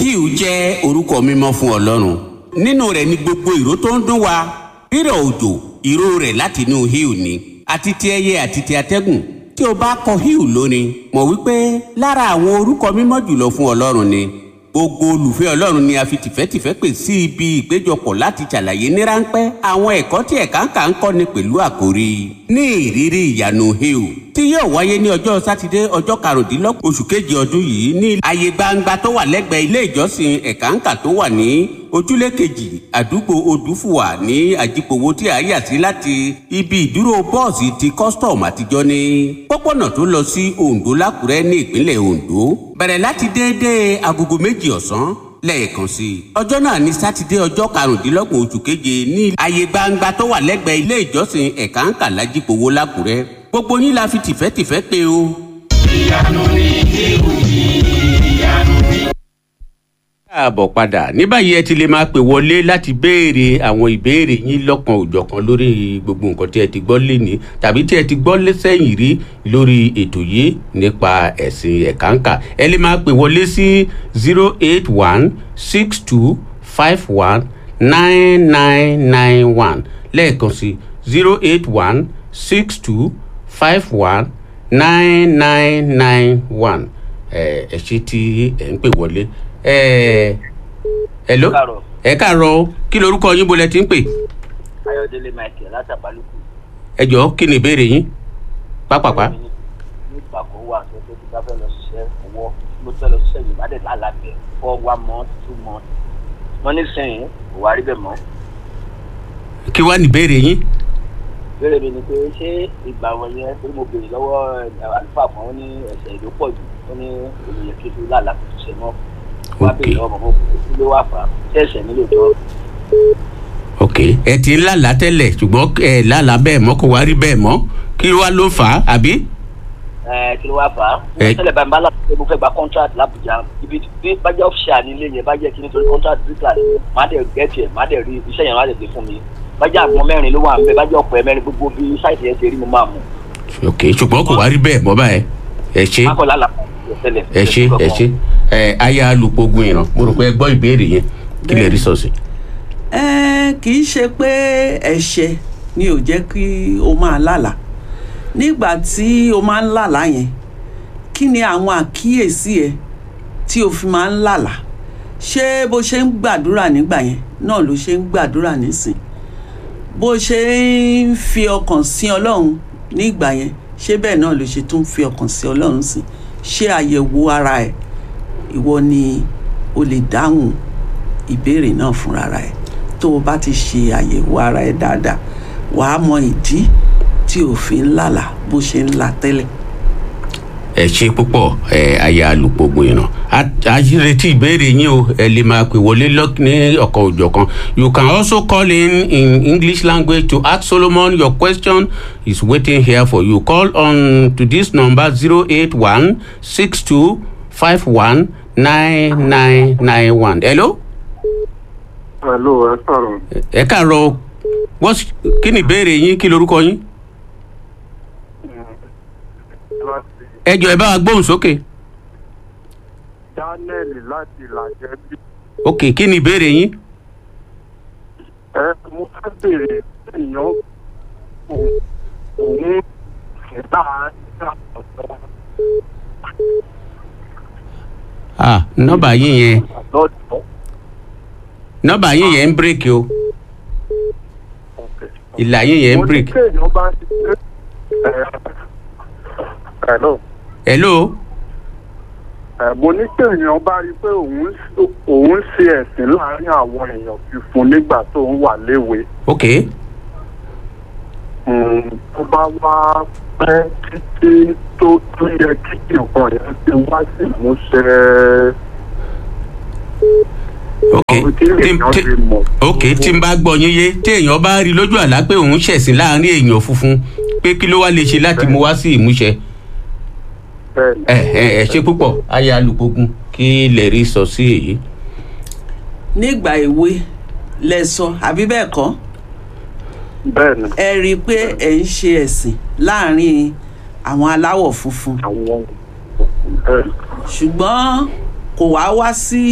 hiu jẹ́ orúkọ mímọ́ fún ọlọ́run nínú rẹ̀ ni gbogbo ìró tó ń dún wa rírọ̀ òjò ìró rẹ̀ láti inú hiu ni àti ti ẹyẹ àti ti atẹ́gùn tí o bá kọ hiu lónìí mọ̀ wípé lára àwọn orúkọ mímọ́ jùlọ fún ọlọ́run ni gbogbo olùfẹ́ ọlọ́run ni a fi tìfẹ́tìfẹ́ pè sí ibi ìpéjọpọ̀ láti ṣàlàyé ní ráńpẹ́ àwọn ẹ̀kọ́ tí ẹ̀ka ń kà ń kọ́ni pẹ̀lú àkórí ní ìrírí ìyanu hiu tí yóò wáyé ní ọjọ́ sátidé ọjọ́ karùndínlọ́gbọ̀n oṣù kejì ọdún yìí ní ààyè gbangba tó wà lẹ́gbẹ̀ẹ́ ilé ìjọsìn ẹ̀ka ń kà tó wà ní ojúlé kejì àdúgbò odùfùwà ní àjìpòwò tí a yà sí láti ibi ìdúró bọ́ọ̀sì ti custom àtijọ́ ní pópónà tó lọ sí ondo lákùrẹ́ ní ìpínlẹ̀ ondo bẹ̀rẹ̀ láti déédéé agogo méjì ọ̀sán lẹ́ẹ̀kan sí i. ọjọ́ náà ní sátidé ọjọ́ karùndínlọ́gbọ̀n oṣù keje ní ààyè gbangba tó wà lẹ́gbẹ̀ẹ́ ilé ìjọsìn ẹ̀ka ń kà lájìpòwò lákùrẹ́ gbogbo yín la fi tìfẹ́tìfẹ́ pé o. ìyanu ni irú ìyanu ni. káàbọ̀ padà ní báyìí ẹ ti lè máa pè wọlé láti béèrè àwọn ìbéèrè yín lọ́kan òjọ̀kan lórí gbogbo nǹkan tí ẹ ti gbọ́ lénìí tàbí tí ẹ ti gbọ́ lẹ́sẹ̀yìn rí lórí ètò yìí nípa ẹ̀sìn ẹ̀káǹkà ẹ lè máa pè wọlé sí zero eight one six two five one nine nine nine one lẹ́ẹ̀kan sí zero eight one six two five one nine nine nine one ẹ ẹ ṣe tí ẹ ń pè wọlé ẹ hello Káàárọ̀. ẹ káàárọ̀ o. kí lorúkọ yín bolẹ tí ń pè ayọ̀délé michael látàbálùkù ẹ jọ̀ọ́ kí ni ìbéèrè yín pápápá ní ìgbà kan wà tó tó ti bá fẹ́ lọ ṣiṣẹ́ owó mo fẹ́ lọ ṣiṣẹ́ yìí má dẹ̀ lálàbẹ̀ for one month two months wọ́n ní sẹ́yìn kò wá rí bẹ́ẹ̀ mọ́ kí wàá ní ìbéèrè yín béèrè mi ni pé ṣé ìgbà wọn yẹn pé mo béèrè lọ́wọ́ ẹ̀, àlùfáà kan ó ní ẹ̀sẹ̀ ìlú pọ̀ jù ó ní ènìyàn kí ló lálàá kò ṣiṣẹ́ mọ́ wọ́n á Ok. béèrè lọ́wọ́ mọ́ kí ló wà fà á ṣé ẹ̀sẹ̀ nílò tó ok ẹ ti ń lálàá tẹ́lẹ̀ ṣùgbọ́n ẹ lálàá bẹ́ẹ̀ mọ́ kò wá rí bẹ́ẹ̀ mọ́ kí wàá ló fà á àbí ẹ kí ló wà fà á Ẹ- mo tẹ́lẹ̀ báyìí bá láti pé mo fẹ́ gba contract l'Abuja ibi bí bájẹ́ ọ̀fíà nílé yẹn bájẹ́ kí nítorí contract bíkà ni má dẹ̀ gẹ́tì ẹ̀ má dẹ̀ rí iṣẹ́ yẹn má dẹ̀ gbé fún mi bájẹ́ àgbọn mẹ́rin ló wà ń bẹ bájẹ́ ọ̀pọ̀ ẹ̀ mẹ́rin gbogbo bí sáìtì yẹn ṣe rí mo máa mú ok ṣùgbọ́n kò wá rí bẹ́ẹ̀ mọ́ báyẹn ẹ ṣe mákọ̀lá làpá tẹ́lẹ̀ ẹ ṣe ẹ ṣe ẹ aya alùpùpù ìràn mo rò pé ẹ gbọ́ ìbéèrè yẹn kí lè rí sọ̀sì. ẹ kì í ṣe pé ẹ̀ṣẹ̀ ni ò jẹ́ kí o máa lálàá nígbà tí o máa ń lálàá yẹn kí ni àwọn àkíyèsí ẹ tí o fi máa ń lálàá ṣé bó ṣe ń gbàdúrà nígbà yẹn náà ló ṣe ń gbàdúrà nísìn bó ṣe ń fi ọkàn sí ọlọ́run nígbà yẹn ṣé bẹ́ẹ̀ náà ló ṣe tún fi ọkàn sí ọlọ́run sí ṣé àyẹ̀wò ara ẹ̀ ìwọ ni o lè dáhùn ìbéèrè náà fúnra ẹ̀ tó o bá ti ṣe àyẹ̀wò ara ẹ̀ dáadáa wàá mọ ìdí tí o fi ń lálàá bó ṣe ń là tẹ́lẹ̀. ẹ ṣe púpọ̀ ẹ aya alùpùpù ìràn a retí ìbéèrè yín o ẹ lè máa pè wọlé lọ- ní ọ̀kan òjọ̀kan you can also call in in english language to ask solomon your question is waiting here for you call on to this number zero eight one six two five one nine nine nine one hello Hello, ẹ sọ̀rọ̀. ẹ káàárọ̀ o. What's- kí ni ìbéèrè yín kí lorúkọ yín Láti ẹ jọ ẹ bá wa gbóhùn sókè Daniel láti Làjẹ́ bí. ok kí ni ìbéèrè yín Ẹ mo fẹ́ bèrè èèyàn òun òun ìdá ìdá ọ̀dọ́ ah nọ́mbà yín yẹn lọ́dọ̀. nọ́mbà yín yẹn ń bírèkì o ìlà yín yẹn ń Mo ní bírèkì kéèyàn bá ti ṣe ẹ hello. hello Ẹ mo ní kéèyàn bá rí i pé òun òun ṣe ẹ̀sìn láàárín àwọn èèyàn fífún nígbà tó ń wà léwe. ok Mm, tó bá wá pẹ́ títí tó tó yẹ kí nǹkan yẹn ti wá sí ìmúṣẹ. ok Àwọn tí tí èèyàn tí ti mọ̀. ok tí n bá gbọ́ yín yé tí èèyàn bá rí lójú àlá pé òun ṣẹ̀sìn láàrin èèyàn funfun pé kí ló wá lè ṣe láti mú wá sí ìmúṣẹ Bẹ́ẹ̀ni. ẹ ẹ ẹ ṣe púpọ̀ ayé alùpùpù kí lè rí sọ sí èyí nígbà èwe lẹ sọ àbí bẹ́ẹ̀ kọ́ bẹ́ẹ̀ni ẹ rí i pé ẹ ń ṣe ẹ̀sìn láàrin àwọn aláwọ̀ funfun àwọn bẹ́ẹ̀ni ṣùgbọ́n kò wá wá sí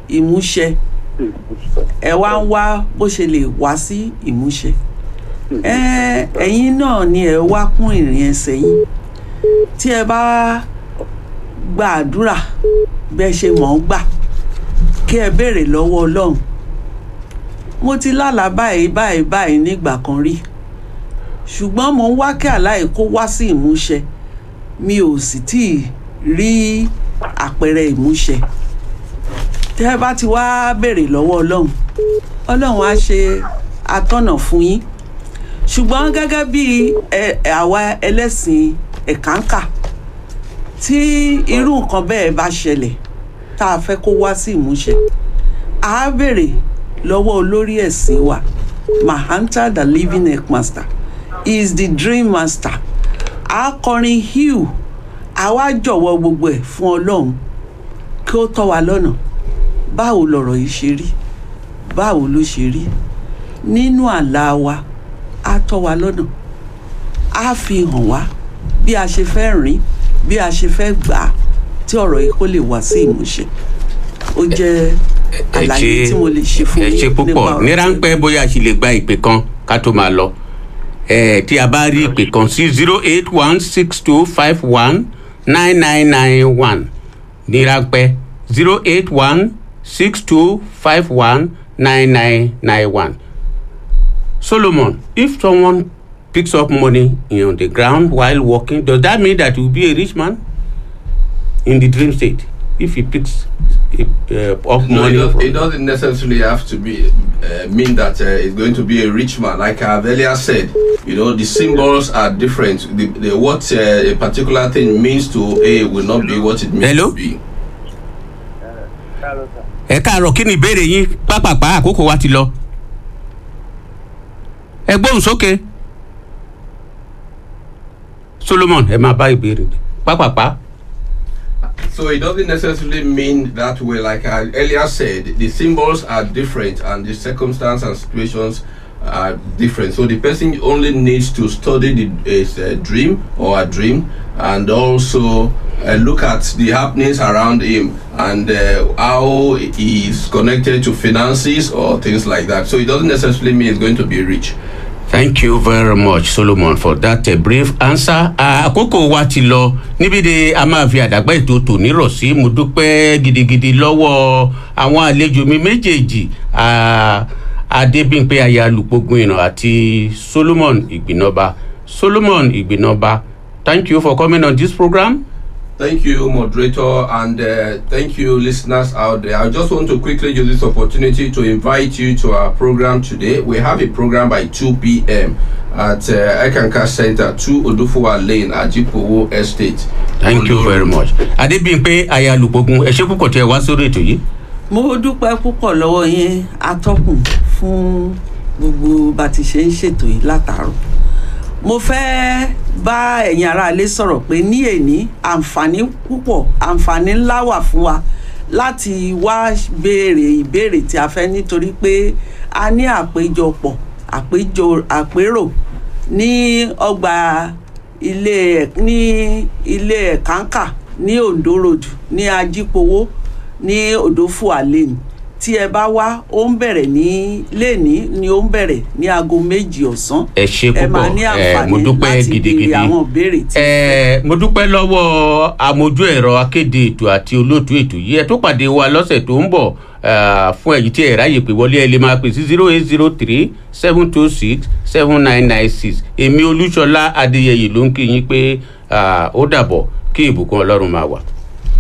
ìmúṣẹ ìmúṣẹ. ẹ wá ń wá bó ṣe lè wá sí ìmúṣẹ ẹ ẹ̀yin náà ni ẹ wá kún ìrìn ẹsẹ̀ yín tí ẹ bá gba àdúrà bẹ́ẹ̀ ṣe mọ̀ ọ́n gbà kí ẹ béèrè lọ́wọ́ ọlọ́run mo ti lálàá báyìí báyìí báyìí nígbà kan rí ṣùgbọ́n mo ń wá kí àláì kó wá sí ìmúṣẹ mi ò sì tí ì rí àpẹẹrẹ ìmúṣẹ tẹ́ ẹ bá ti wá béèrè lọ́wọ́ ọlọ́run ọlọ́run á ṣe atọ́nà fún yín ṣùgbọ́n gẹ́gẹ́ bí ẹ- àwa ẹlẹ́sìn ẹ̀kánkà tí irú nǹkan bẹ́ẹ̀ bá ṣẹlẹ̀ tá a fẹ́ kó wá sí ìmúṣẹ a béèrè lọ́wọ́ olórí ẹ̀sìn wa mahanta the living headmaster is the dream master a kọrin hugh a wá jọ̀wọ́ gbogbo ẹ̀ fún ọlọ́run kí ó tọ́ wa lọ́nà báwo lọ̀rọ̀ yìí ṣe rí báwo ló ṣe rí nínú àlá wa á tọ́ wa lọ́nà á fi hàn wá bí a ṣe fẹ́ rìn bí a ṣe fẹ́ gbà á tí ọ̀rọ̀ yìí kó lè wá sí ìmúṣẹ ó jẹ́ ẹ àlàyé tí mo lè ṣe fún ẹ yín ṣe nípa púpọ̀ ọ̀rọ̀ ní tí- ráńpẹ́ bóyá a sì lè gba ìpè kan ká tó máa lọ ẹ tí a bá rí ìpè kan sí zero eight one six two five one nine nine nine one ní ráńpẹ́ zero eight one six two five one nine nine nine one solomon if someone picks up money on the ground while walking does that mean that he will be a rich man in the dream state if he picks uh, up No, it, money does, from it doesn't necessarily have to be uh, mean that uh, it's going to be a rich man. Like I've earlier said, you know, the symbols are different. The, the what uh, a particular thing means to A will not be what it means Hello? to B. ẹ káàárọ̀ kí ni ìbéèrè yín pápápá àkókò wa ti lọ. ẹ gbóhùn sókè. solomon ẹ máa bá ìbéèrè pápápá. So it doesn't necessarily mean that way. Like I earlier said, the symbols are different and the circumstance and situations are different. So the person only needs to study the his, uh, dream or a dream and also uh, look at the happenings around him and uh, how he is connected to finances or things like that. So it doesn't necessarily mean he's going to be rich. thank you very much solomon for that uh, brief answer. Ah, àkókò wa ti lọ níbi de a máa fi àdàgbà ètò tòní rọ̀ sí mo dúpẹ́ gidigidi lọ́wọ́ àwọn àlejò mi méjèèjì ah, adébímpé aya alùpùpù ìràn àti solomon ìgbìnọba solomon ìgbìnọba thank you for coming on this program. Thank you, moderator, and uh, thank you, listeners out there. I just want to quickly use this opportunity to invite you to our program today. We have a program by 2 p.m. at uh, Ekanka Center, 2 Odufuwa Lane, Ajipowo Estate. thank you very much adébíyìnpé aya alùpùpù ẹ ṣe púpọ̀ tí ẹ wá sórí ètò yìí mo dúpẹ́ púpọ̀ lọ́wọ́ yín atọ́kùn fún gbogbo bá ti ṣe ń ṣètò yìí látàárọ̀ mo fẹ́ bá ẹ̀yin aráalé sọ̀rọ̀ pé ní èní àǹfààní púpọ̀ àǹfààní ńlá wà fún wa láti wá béèrè ìbéèrè tí a fẹ́ nítorí pé a ní àpéjọpọ̀ àpéjọ àpérò ní ọgbà ilé ẹ̀- ní ilé ẹ̀kánkà ní ondo road ní ajípowó ní odòfúà lane tí ẹ bá wá ó ń bẹ̀rẹ̀ ní lẹ́ni ni ó ń bẹ̀rẹ̀ ní aago méjì ọ̀sán ẹ ṣe ẹ máa ní púpọ̀ ẹ mo àǹfààní dúpẹ́ láti gidigidi béèrè àwọn ìbéèrè tí ẹ mo dúpẹ́ lọ́wọ́ amójú ẹ̀rọ akéde ètò àti olóòtú ètò yìí ẹ tó pàdé wa lọ́sẹ̀ tó ń bọ̀ eh, fún ẹ̀yìn tí ẹ ráyè pé wọlé ẹ lè máa pè sí zero eight zero three seven two six seven nine nine six èmi olúṣọlá adéyẹyè ló ń kí yín pé ah, ó dàbọ̀ kí ìbùkún ọlọ́run máa wà.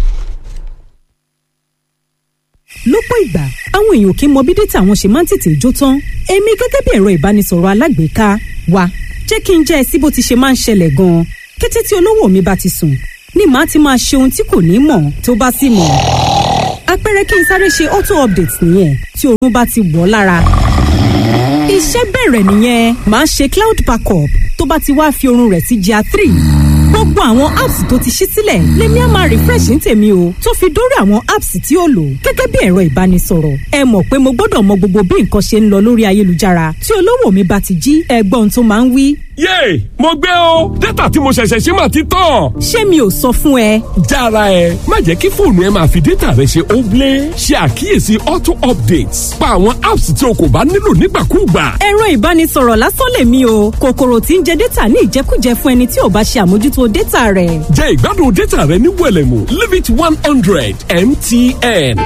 lọ́pọ̀ ìgbà àwọn èèyàn kì í mọ bí dátà wọn ṣe máa ń tètè jó tán èmi gẹ́gẹ́ bí ẹ̀rọ ìbánisọ̀rọ̀ alágbèéká wa jẹ́ kí n jẹ́ ẹ sí bó ti ṣe máa ń ṣẹlẹ̀ gan-an kété tí olówó mi bá ti sùn ni màá ti máa ṣe ohun tí kò ní mọ̀ tó bá sì mọ̀ àpẹẹrẹ kí n sáré ṣe auto update nìyẹn tí oorun bá ti wọ̀ ọ́ lára iṣẹ́ bẹ̀rẹ̀ nìyẹn màá ṣe cloud backup tó bá ti wá fi oorun rẹ̀ sí gr three gbogbo àwọn apps tó ti ṣí sílẹ̀ lèmi á máa refresh ní tèmi o tó fi dórí àwọn apps tí ó lò gẹ́gẹ́ bí ẹ̀rọ ìbánisọ̀rọ̀ ẹ mọ̀ pé mo gbọ́dọ̀ mọ gbogbo bí nǹkan ṣe ń lọ lórí ayélujára tí olówó mi bá ti jí ẹgbọ́n tó máa ń wí yéè mo gbé o dátà tí mo ṣẹ̀ṣẹ̀ ṣe máa ti tán. ṣé mi ò sọ fún ẹ. jára ẹ má jẹ́ kí fóònù ẹ máa fi dátà rẹ ṣe óblé ṣe àkíyèsí auto updates pa àwọn apps tí o kò bá nílò nígbàkúùgbà. ẹ̀rọ ìbánisọ̀rọ̀ lásán lèmi o kòkòrò tí ń jẹ dátà ní ìjẹkújẹ fún ẹni tí ò bá ṣe àmójútó dátà rẹ̀. jẹ́ ìgbádùn dátà rẹ ní wẹ̀lẹ̀mú limit one hundred mtn.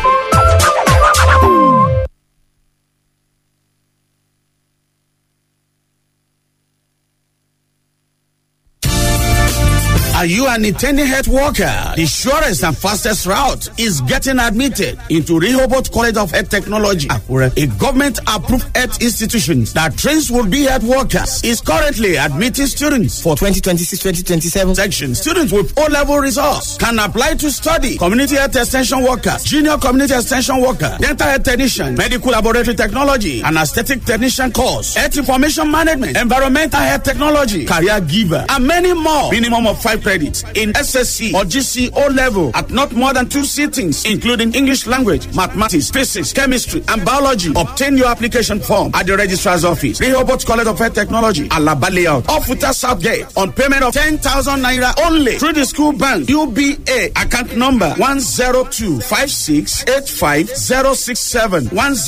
Are you an intending health worker? The surest and fastest route is getting admitted into Rehoboth College of Health Technology, Akure, a government-approved health institution that trains will-be health workers. Is currently admitting students for 2026-2027 section. Students with O-level results can apply to study community health extension workers, junior community extension worker, dental health technician, medical laboratory technology, and aesthetic technician course, health information management, environmental health technology, career giver, and many more. Minimum of five credits in SSC or GC O level at not more than two sittings, including English language, mathematics, physics, chemistry, and biology. Obtain your application form at the registrar's office, Rehoboth College of Health Technology, Alaba Layout, off Futa South Gate, on payment of 10,000 naira only through the school bank, UBA, account number 102 102-5685-067,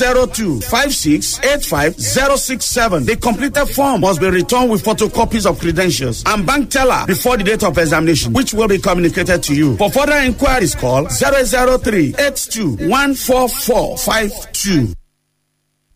102-5685-067. The completed form must be returned with photocopies of credentials and bank teller before the date of examination, which will be communicated to you. For further inquiries, call 003 82 14452.